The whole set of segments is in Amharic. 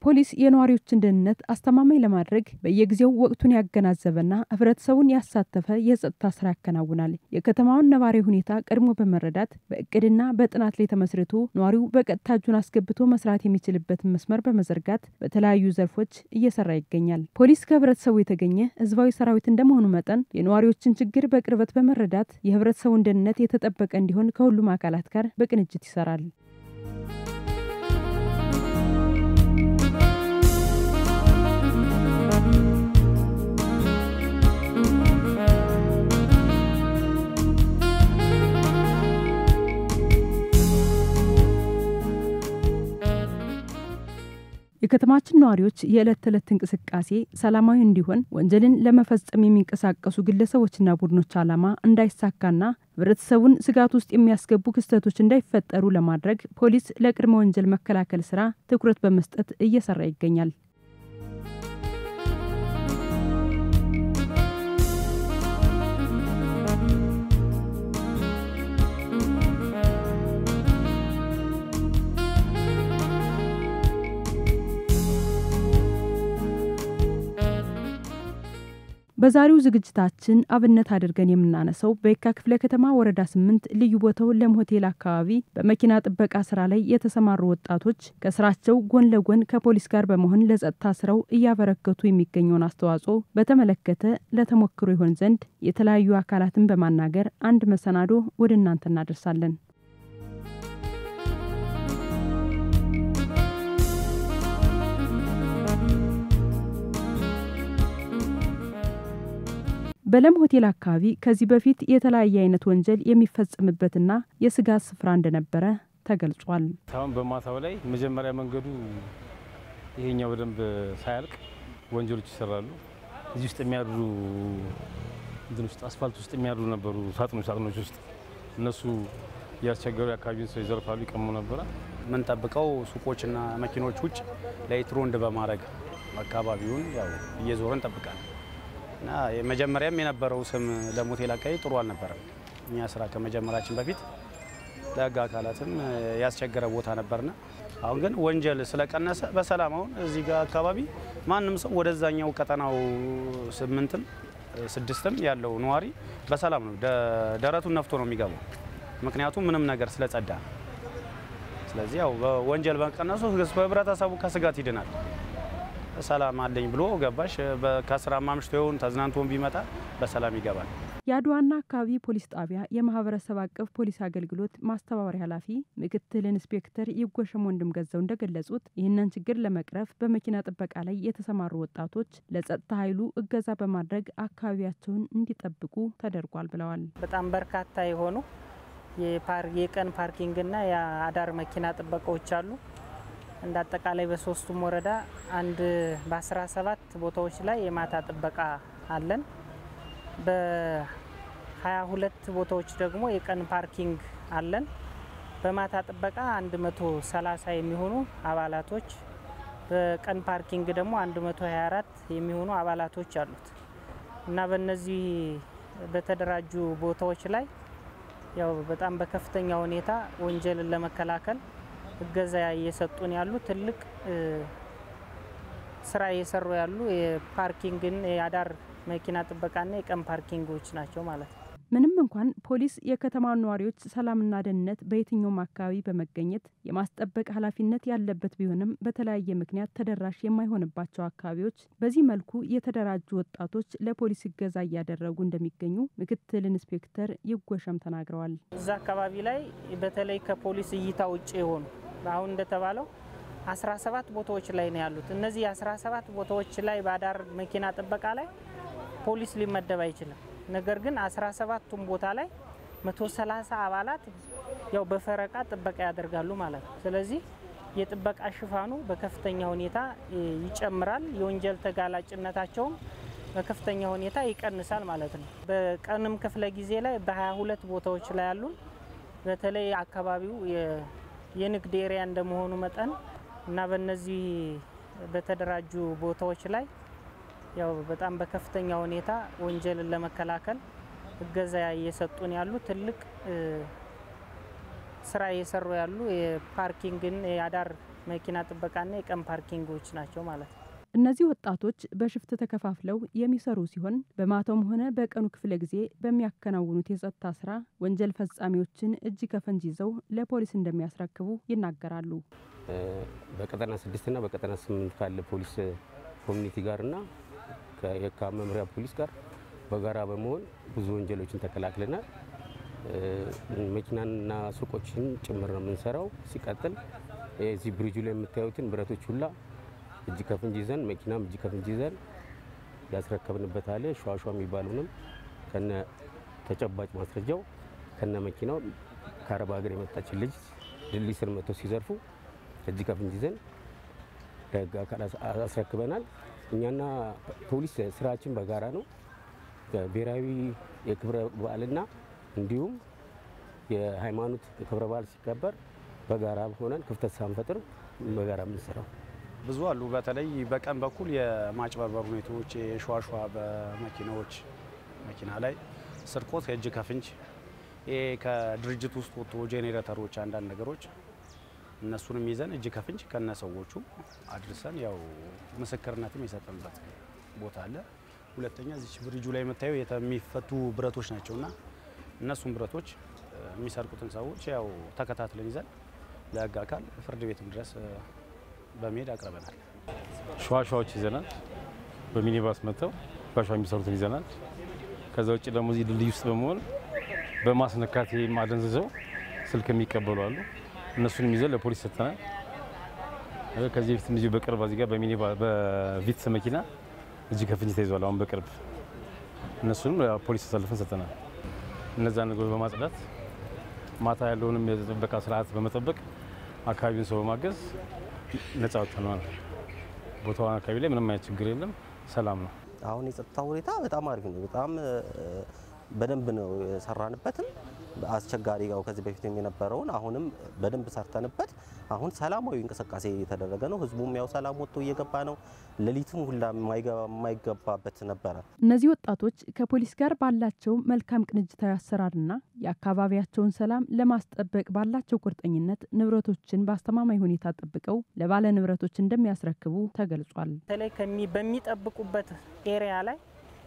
ፖሊስ የነዋሪዎችን ደህንነት አስተማማኝ ለማድረግ በየጊዜው ወቅቱን ያገናዘበና ህብረተሰቡን ያሳተፈ የጸጥታ ስራ ያከናውናል። የከተማውን ነባራዊ ሁኔታ ቀድሞ በመረዳት በእቅድና በጥናት ላይ ተመስርቶ ነዋሪው በቀጥታ እጁን አስገብቶ መስራት የሚችልበትን መስመር በመዘርጋት በተለያዩ ዘርፎች እየሰራ ይገኛል። ፖሊስ ከህብረተሰቡ የተገኘ ህዝባዊ ሰራዊት እንደመሆኑ መጠን የነዋሪዎችን ችግር በቅርበት በመረዳት የህብረተሰቡን ደህንነት የተጠበቀ እንዲሆን ከሁሉም አካላት ጋር በቅንጅት ይሰራል። የከተማችን ነዋሪዎች የዕለት ተዕለት እንቅስቃሴ ሰላማዊ እንዲሆን ወንጀልን ለመፈጸም የሚንቀሳቀሱ ግለሰቦችና ቡድኖች ዓላማ እንዳይሳካና ህብረተሰቡን ስጋት ውስጥ የሚያስገቡ ክስተቶች እንዳይፈጠሩ ለማድረግ ፖሊስ ለቅድመ ወንጀል መከላከል ስራ ትኩረት በመስጠት እየሰራ ይገኛል። በዛሬው ዝግጅታችን አብነት አድርገን የምናነሳው በየካ ክፍለ ከተማ ወረዳ ስምንት ልዩ ቦታው ለም ሆቴል አካባቢ በመኪና ጥበቃ ስራ ላይ የተሰማሩ ወጣቶች ከስራቸው ጎን ለጎን ከፖሊስ ጋር በመሆን ለጸጥታ ስራው እያበረከቱ የሚገኘውን አስተዋጽኦ በተመለከተ ለተሞክሮ ይሆን ዘንድ የተለያዩ አካላትን በማናገር አንድ መሰናዶ ወደ እናንተ እናደርሳለን። በለም ሆቴል አካባቢ ከዚህ በፊት የተለያየ አይነት ወንጀል የሚፈጸምበትና የስጋት ስፍራ እንደነበረ ተገልጿል። አሁን በማታው ላይ መጀመሪያ መንገዱ ይሄኛው በደንብ ሳያልቅ ወንጀሎች ይሰራሉ። እዚህ ውስጥ የሚያድሩ እንትን ውስጥ አስፋልት ውስጥ የሚያድሩ ነበሩ፣ ሳጥኖች ሳጥኖች ውስጥ እነሱ እያስቸገሩ የአካባቢውን ሰው ይዘርፋሉ፣ ይቀሙ ነበረ። የምንጠብቀው ሱቆችና መኪኖች ውጭ ላይት ሮንድ በማድረግ አካባቢውን ያው እየዞረ እንጠብቃለን እና መጀመሪያም የነበረው ስም ለም ሆቴል አካባቢ ጥሩ አልነበረም። እኛ ስራ ከመጀመራችን በፊት ለህግ አካላትም ያስቸገረ ቦታ ነበርና አሁን ግን ወንጀል ስለቀነሰ በሰላም አሁን እዚህ ጋር አካባቢ ማንም ሰው ወደዛኛው ቀጠናው ስምንትም ስድስትም ያለው ነዋሪ በሰላም ነው ደረቱን ነፍቶ ነው የሚገባው። ምክንያቱም ምንም ነገር ስለጸዳ ነው። ስለዚህ ያው ወንጀል በቀነሱ ህብረተሰቡ ከስጋት ይድናል። ሰላም አለኝ ብሎ ገባሽ ከስራ ማምሽቶ ይሆን ተዝናንቶን ቢመጣ በሰላም ይገባል። የአድዋና አካባቢ ፖሊስ ጣቢያ የማህበረሰብ አቀፍ ፖሊስ አገልግሎት ማስተባበሪያ ኃላፊ ምክትል ኢንስፔክተር ይጎሸም ወንድም ገዛው እንደገለጹት ይህንን ችግር ለመቅረፍ በመኪና ጥበቃ ላይ የተሰማሩ ወጣቶች ለጸጥታ ኃይሉ እገዛ በማድረግ አካባቢያቸውን እንዲጠብቁ ተደርጓል ብለዋል። በጣም በርካታ የሆኑ የቀን ፓርኪንግና የአዳር መኪና ጥበቃዎች አሉ። እንደ አጠቃላይ በሶስቱም ወረዳ አንድ በአስራ ሰባት ቦታዎች ላይ የማታ ጥበቃ አለን። በሀያ ሁለት ቦታዎች ደግሞ የቀን ፓርኪንግ አለን። በማታ ጥበቃ አንድ መቶ ሰላሳ የሚሆኑ አባላቶች በቀን ፓርኪንግ ደግሞ አንድ መቶ ሀያ አራት የሚሆኑ አባላቶች አሉት እና በእነዚህ በተደራጁ ቦታዎች ላይ ያው በጣም በከፍተኛ ሁኔታ ወንጀልን ለመከላከል እገዛ እየሰጡን ያሉ ትልቅ ስራ እየሰሩ ያሉ የፓርኪንግን የአዳር መኪና ጥበቃና የቀን ፓርኪንጎች ናቸው ማለት ነው። ምንም እንኳን ፖሊስ የከተማውን ነዋሪዎች ሰላምና ደህንነት በየትኛውም አካባቢ በመገኘት የማስጠበቅ ኃላፊነት ያለበት ቢሆንም በተለያየ ምክንያት ተደራሽ የማይሆንባቸው አካባቢዎች በዚህ መልኩ የተደራጁ ወጣቶች ለፖሊስ እገዛ እያደረጉ እንደሚገኙ ምክትል ኢንስፔክተር ይጎሸም ተናግረዋል። እዛ አካባቢ ላይ በተለይ ከፖሊስ እይታ ውጭ የሆኑ አሁን እንደተባለው 17 ቦታዎች ላይ ነው ያሉት። እነዚህ 17 ቦታዎች ላይ በአዳር መኪና ጥበቃ ላይ ፖሊስ ሊመደብ አይችልም። ነገር ግን 17ቱም ቦታ ላይ 130 አባላት ያው በፈረቃ ጥበቃ ያደርጋሉ ማለት ነው። ስለዚህ የጥበቃ ሽፋኑ በከፍተኛ ሁኔታ ይጨምራል። የወንጀል ተጋላጭነታቸውም በከፍተኛ ሁኔታ ይቀንሳል ማለት ነው። በቀንም ክፍለ ጊዜ ላይ በ22 ቦታዎች ላይ ያሉ በተለይ አካባቢው የንግድ ኤሪያ እንደመሆኑ መጠን እና በእነዚህ በተደራጁ ቦታዎች ላይ ያው በጣም በከፍተኛ ሁኔታ ወንጀልን ለመከላከል እገዛ እየሰጡን ያሉ ትልቅ ስራ እየሰሩ ያሉ የፓርኪንግን የአዳር መኪና ጥበቃና የቀን ፓርኪንጎች ናቸው ማለት ነው። እነዚህ ወጣቶች በሽፍት ተከፋፍለው የሚሰሩ ሲሆን በማታውም ሆነ በቀኑ ክፍለ ጊዜ በሚያከናውኑት የጸጥታ ስራ ወንጀል ፈጻሚዎችን እጅ ከፈንጅ ይዘው ለፖሊስ እንደሚያስረክቡ ይናገራሉ። በቀጠና ስድስትና በቀጠና ስምንት ካለ ፖሊስ ኮሚኒቲ ጋርና ከየካ መምሪያ ፖሊስ ጋር በጋራ በመሆን ብዙ ወንጀሎችን ተከላክለናል። መኪናና ሱቆችን ጭምር ነው የምንሰራው። ሲቀጥል የዚህ ብሪጁ ላይ የምታዩትን ብረቶች ሁላ እጅ ከፍንጅ ይዘን መኪናም እጅ ከፍንጅ ይዘን ያስረከብንበት አለ። ሸዋሸዋ የሚባሉንም ከነ ተጨባጭ ማስረጃው ከነ መኪናው ከአረብ ሀገር የመጣችን ልጅ ድልድይ ስር መጥተው ሲዘርፉ እጅ ከፍንጅ ይዘን ለህግ አካል አስረክበናል። እኛና ፖሊስ ስራችን በጋራ ነው። ብሔራዊ የክብረ በዓልና እንዲሁም የሃይማኖት ክብረ በዓል ሲከበር በጋራ ሆነን ክፍተት ሳንፈጥር በጋራ የምንሰራው ብዙ አሉ። በተለይ በቀን በኩል የማጭበርበር ሁኔታዎች፣ የሸዋሸዋ በመኪናዎች መኪና ላይ ስርቆት፣ የእጅ ከፍንጅ ይሄ ከድርጅት ውስጥ ወጥቶ ጄኔሬተሮች፣ አንዳንድ ነገሮች እነሱንም ይዘን እጅ ከፍንጅ ከነ ሰዎቹ አድርሰን ያው ምስክርነትም የሰጠንበት ቦታ አለ። ሁለተኛ እዚች ብሪጁ ላይ የምታየው የሚፈቱ ብረቶች ናቸውና እነሱም ብረቶች የሚሰርቁትን ሰዎች ያው ተከታትለን ይዘን ለህግ አካል ፍርድ ቤትም ድረስ በመሄድ አቅርበናል። ሸዋሸዋዎች ይዘናል። በሚኒባስ መጥተው ሸዋሸዋ የሚሰሩትን ይዘናል። ከዛ ውጭ ደግሞ እዚህ ድልድይ ውስጥ በመሆን በማስነካት ማደንዝዘው ስልክ የሚቀበሉ አሉ። እነሱንም ይዘን ለፖሊስ ሰጥተናል። ከዚህ በፊት እንደዚሁ በቅርብ እዚህ ጋር በሚኒባ በቪትስ መኪና እጅ ከፍንጅ ተይዟል። አሁን በቅርብ እነሱንም ፖሊስ ተሰልፈን ሰጥተናል። እነዛን ነገሮች በማጽዳት ማታ ያለውንም የጥበቃ ስርዓት በመጠበቅ አካባቢውን ሰው በማገዝ ነጻ ወጥተናል። ቦታው አካባቢ ላይ ምንም አይነት ችግር የለም፣ ሰላም ነው። አሁን የጸጥታ ሁኔታ በጣም አሪፍ ነው። በጣም በደንብ ነው የሰራንበትም አስቸጋሪ ያው ከዚህ በፊት የነበረውን አሁንም በደንብ ሰርተንበት አሁን ሰላማዊ እንቅስቃሴ የተደረገ ነው። ህዝቡም ያው ሰላም ወጥቶ እየገባ ነው። ሌሊትም ሁላ የማይገባበት ነበረ። እነዚህ ወጣቶች ከፖሊስ ጋር ባላቸው መልካም ቅንጅታዊ አሰራርና የአካባቢያቸውን ሰላም ለማስጠበቅ ባላቸው ቁርጠኝነት ንብረቶችን በአስተማማኝ ሁኔታ ጠብቀው ለባለ ንብረቶች እንደሚያስረክቡ ተገልጿል። በተለይ በሚጠብቁበት ኤሪያ ላይ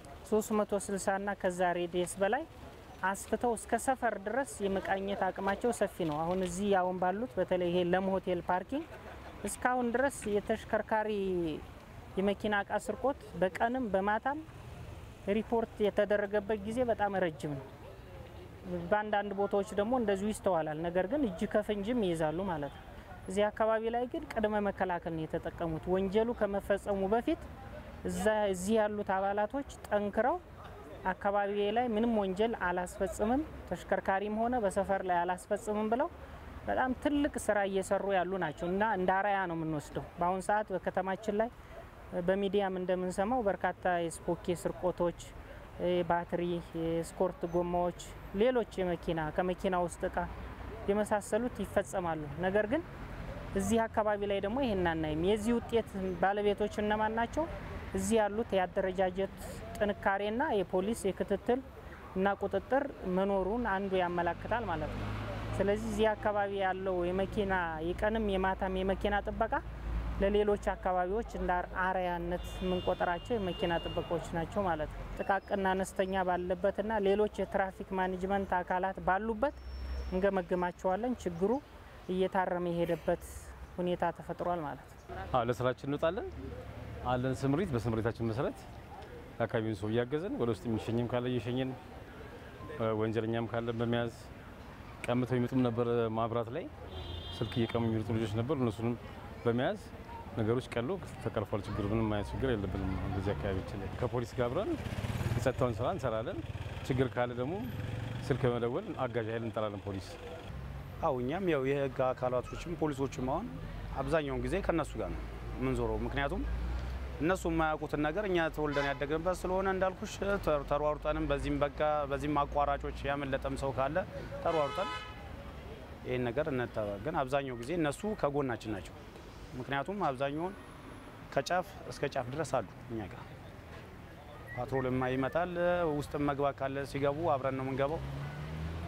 360 እና ከዛ ሬዲየስ በላይ አስፍተው እስከ ሰፈር ድረስ የመቃኘት አቅማቸው ሰፊ ነው። አሁን እዚህ አሁን ባሉት በተለይ ይሄ ለም ሆቴል ፓርኪንግ እስካሁን ድረስ የተሽከርካሪ የመኪና እቃ ስርቆት በቀንም በማታም ሪፖርት የተደረገበት ጊዜ በጣም ረጅም ነው። በአንዳንድ ቦታዎች ደግሞ እንደዚሁ ይስተዋላል። ነገር ግን እጅ ከፍንጅም ይይዛሉ ማለት ነው። እዚህ አካባቢ ላይ ግን ቅድመ መከላከል ነው የተጠቀሙት። ወንጀሉ ከመፈጸሙ በፊት እዛ እዚህ ያሉት አባላቶች ጠንክረው አካባቢ ላይ ምንም ወንጀል አላስፈጽምም፣ ተሽከርካሪም ሆነ በሰፈር ላይ አላስፈጽምም ብለው በጣም ትልቅ ስራ እየሰሩ ያሉ ናቸው እና እንደ አርአያ ነው የምንወስደው። በአሁኑ ሰዓት በከተማችን ላይ በሚዲያም እንደምንሰማው በርካታ የስፖኬ ስርቆቶች፣ ባትሪ፣ የስኮርት ጎማዎች፣ ሌሎች የመኪና ከመኪና ውስጥ እቃ የመሳሰሉት ይፈጸማሉ። ነገር ግን እዚህ አካባቢ ላይ ደግሞ ይሄን አናይም። የዚህ ውጤት ባለቤቶች እነማን ናቸው? እዚህ ያሉት የአደረጃጀት ጥንካሬና የፖሊስ የክትትል እና ቁጥጥር መኖሩን አንዱ ያመላክታል ማለት ነው። ስለዚህ እዚህ አካባቢ ያለው የመኪና የቀንም የማታም የመኪና ጥበቃ ለሌሎች አካባቢዎች እንደ አርአያነት የምንቆጠራቸው የመኪና ጥበቃዎች ናቸው ማለት ነው። ጥቃቅንና አነስተኛ ባለበትና ሌሎች የትራፊክ ማኔጅመንት አካላት ባሉበት እንገመግማቸዋለን። ችግሩ እየታረመ የሄደበት ሁኔታ ተፈጥሯል ማለት ነው። አዎ ለስራችን እንወጣለን አለን ስምሪት። በስምሪታችን መሰረት የአካባቢውን ሰው እያገዘን ወደ ውስጥ የሚሸኝም ካለ እየሸኘን ወንጀለኛም ካለ በመያዝ ቀምተው ይመጡም ነበር። ማብራት ላይ ስልክ እየቀሙ የሚመጡ ልጆች ነበሩ። እነሱንም በመያዝ ነገሮች ቀሎ ተቀርፏል። ችግር ምንም አይነት ችግር የለብንም። በዚህ አካባቢችን ላይ ከፖሊስ ጋር አብረን የጸጥታውን ስራ እንሰራለን። ችግር ካለ ደግሞ ስልክ በመደወል አጋዥ ኃይል እንጠራለን። ፖሊስ አው እኛም ያው የህግ አካላቶችም ፖሊሶችም አሁን አብዛኛውን ጊዜ ከነሱ ጋር ነው የምንዞረው። ምክንያቱም እነሱ የማያውቁትን ነገር እኛ ተወልደን ያደግንበት ስለሆነ እንዳልኩሽ ተሯሩጠንም በዚህም በቃ በዚህም አቋራጮች ያመለጠም ሰው ካለ ተሯሩጠን ይህን ነገር እንተባገን። አብዛኛው ጊዜ እነሱ ከጎናችን ናቸው። ምክንያቱም አብዛኛውን ከጫፍ እስከ ጫፍ ድረስ አሉ እኛ ጋር ፓትሮልማ ይመጣል። ውስጥም መግባት ካለ ሲገቡ አብረን ነው የምንገባው።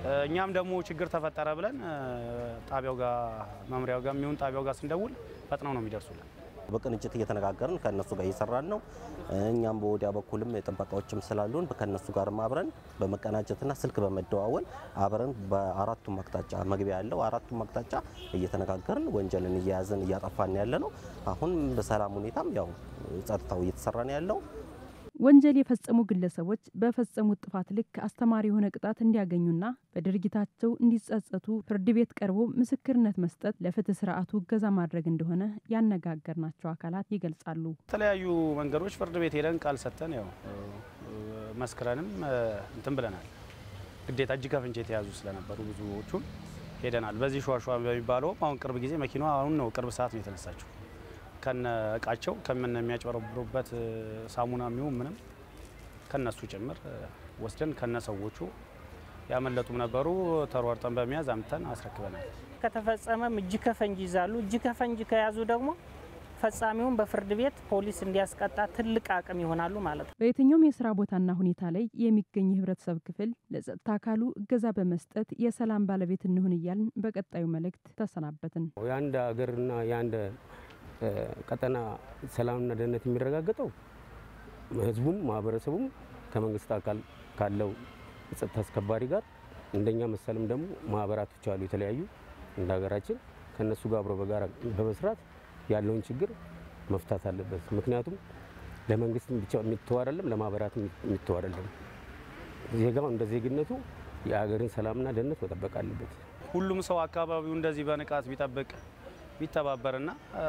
እኛም ደግሞ ችግር ተፈጠረ ብለን ጣቢያው ጋር መምሪያው ጋር የሚሆን ጣቢያው ጋር ስንደውል ፈጥነው ነው የሚደርሱልን። በቅንጅት እየተነጋገርን ከእነሱ ጋር እየሰራን ነው። እኛም በወዲያ በኩልም ጥበቃዎችም ስላሉን ከእነሱ ጋርም አብረን በመቀናጀትና ስልክ በመደዋወል አብረን በአራቱም አቅጣጫ መግቢያ ያለው አራቱም አቅጣጫ እየተነጋገርን ወንጀልን እየያዝን እያጠፋን ያለ ነው። አሁን በሰላም ሁኔታም ያው ጸጥታው እየተሰራ ነው ያለው። ወንጀል የፈጸሙ ግለሰቦች በፈጸሙት ጥፋት ልክ አስተማሪ የሆነ ቅጣት እንዲያገኙና በድርጊታቸው እንዲጸጸቱ ፍርድ ቤት ቀርቦ ምስክርነት መስጠት ለፍትህ ስርዓቱ እገዛ ማድረግ እንደሆነ ያነጋገርናቸው አካላት ይገልጻሉ። የተለያዩ መንገዶች ፍርድ ቤት ሄደን ቃል ሰጥተን ያው መስክረንም እንትን ብለናል። ግዴታ እጅ ከፍንጅ የተያዙ ስለነበሩ ብዙዎቹን ሄደናል። በዚህ ሸዋሸዋ በሚባለውም አሁን ቅርብ ጊዜ መኪናዋ አሁን ነው ቅርብ ሰዓት ነው የተነሳችው ከነ እቃቸው ከምን የሚያጭበረብሩበት ሳሙና የሚሆን ምንም ከነሱ ጭምር ወስደን ከነ ሰዎቹ ያመለጡም ነበሩ። ተሯርጠን በመያዝ አምጥተን አስረክበናል። ከተፈጸመም እጅ ከፈንጅ ይዛሉ። እጅ ከፈንጅ ከያዙ ደግሞ ፈጻሚውን በፍርድ ቤት ፖሊስ እንዲያስቀጣ ትልቅ አቅም ይሆናሉ ማለት ነው። በየትኛውም የስራ ቦታና ሁኔታ ላይ የሚገኝ የህብረተሰብ ክፍል ለጸጥታ አካሉ እገዛ በመስጠት የሰላም ባለቤት እንሁን እያልን በቀጣዩ መልእክት ተሰናበትን። የአንድ ሀገርና የአንድ ቀጠና ሰላምና ደህንነት የሚረጋገጠው ህዝቡም ማህበረሰቡም ከመንግስት አካል ካለው የጸጥታ አስከባሪ ጋር እንደኛ መሰልም ደግሞ ማህበራቶች አሉ የተለያዩ እንደ ሀገራችን ከእነሱ ጋር አብሮ በጋራ በመስራት ያለውን ችግር መፍታት አለበት። ምክንያቱም ለመንግስት ብቻ የሚተው አይደለም፣ ለማህበራት የሚተው አይደለም። ዜጋው እንደ ዜግነቱ የሀገርን ሰላምና ደህንነት መጠበቅ አለበት። ሁሉም ሰው አካባቢው እንደዚህ በንቃት ቢጠብቅ ቢተባበርና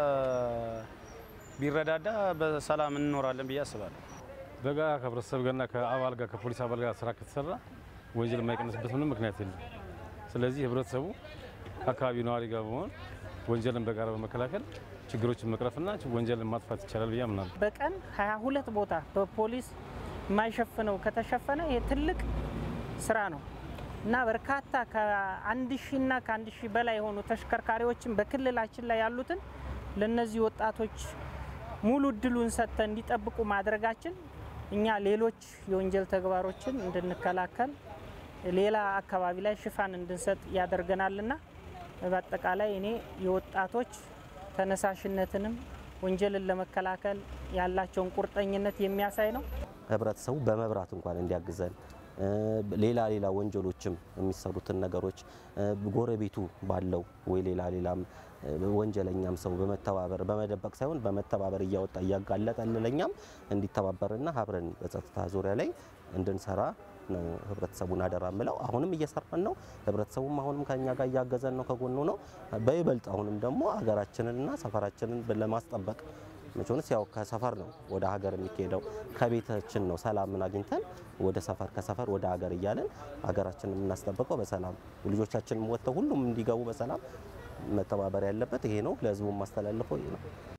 ቢረዳዳ በሰላም እንኖራለን ብዬ አስባለሁ። በጋራ ከህብረተሰብ ጋርና ከአባል ጋር ከፖሊስ አባል ጋር ስራ ከተሰራ ወንጀል የማይቀንስበት ምንም ምክንያት የለም። ስለዚህ ህብረተሰቡ አካባቢ ነዋሪ ጋር በመሆን ወንጀልን በጋራ በመከላከል ችግሮችን መቅረፍና ወንጀልን ማጥፋት ይቻላል ብዬ አምናለሁ። በቀን 22 ቦታ በፖሊስ የማይሸፍነው ከተሸፈነ ይሄ ትልቅ ስራ ነው እና በርካታ ከአንድ ሺህ እና ከአንድ ሺህ በላይ የሆኑ ተሽከርካሪዎችን በክልላችን ላይ ያሉትን ለነዚህ ወጣቶች ሙሉ እድሉን ሰጥተን እንዲጠብቁ ማድረጋችን እኛ ሌሎች የወንጀል ተግባሮችን እንድንከላከል ሌላ አካባቢ ላይ ሽፋን እንድንሰጥ ያደርገናልና በአጠቃላይ እኔ የወጣቶች ተነሳሽነትንም ወንጀልን ለመከላከል ያላቸውን ቁርጠኝነት የሚያሳይ ነው። ህብረተሰቡ በመብራት እንኳን እንዲያግዘን ሌላ ሌላ ወንጀሎችም የሚሰሩትን ነገሮች ጎረቤቱ ባለው ወይ ሌላ ሌላም ወንጀለኛም ሰው በመተባበር በመደበቅ ሳይሆን በመተባበር እያወጣ እያጋለጠ ለኛም እንዲተባበርና አብረን በጸጥታ ዙሪያ ላይ እንድንሰራ ነው ህብረተሰቡን አደራ ምለው። አሁንም እየሰራን ነው። ህብረተሰቡም አሁንም ከኛ ጋር እያገዘን ነው፣ ከጎኑ ነው። በይበልጥ አሁንም ደግሞ ሀገራችንንና ሰፈራችንን ለማስጠበቅ መቼንስ ያው ከሰፈር ነው ወደ ሀገር የሚካሄደው ከቤታችን ነው ሰላምን አግኝተን ወደ ሰፈር ከሰፈር ወደ ሀገር እያለን ሀገራችንን የምናስጠብቀው በሰላም ልጆቻችንም ወጥተው ሁሉም እንዲገቡ በሰላም መተባበር ያለበት ይሄ ነው። ለህዝቡ ማስተላልፈው ይሄ ነው።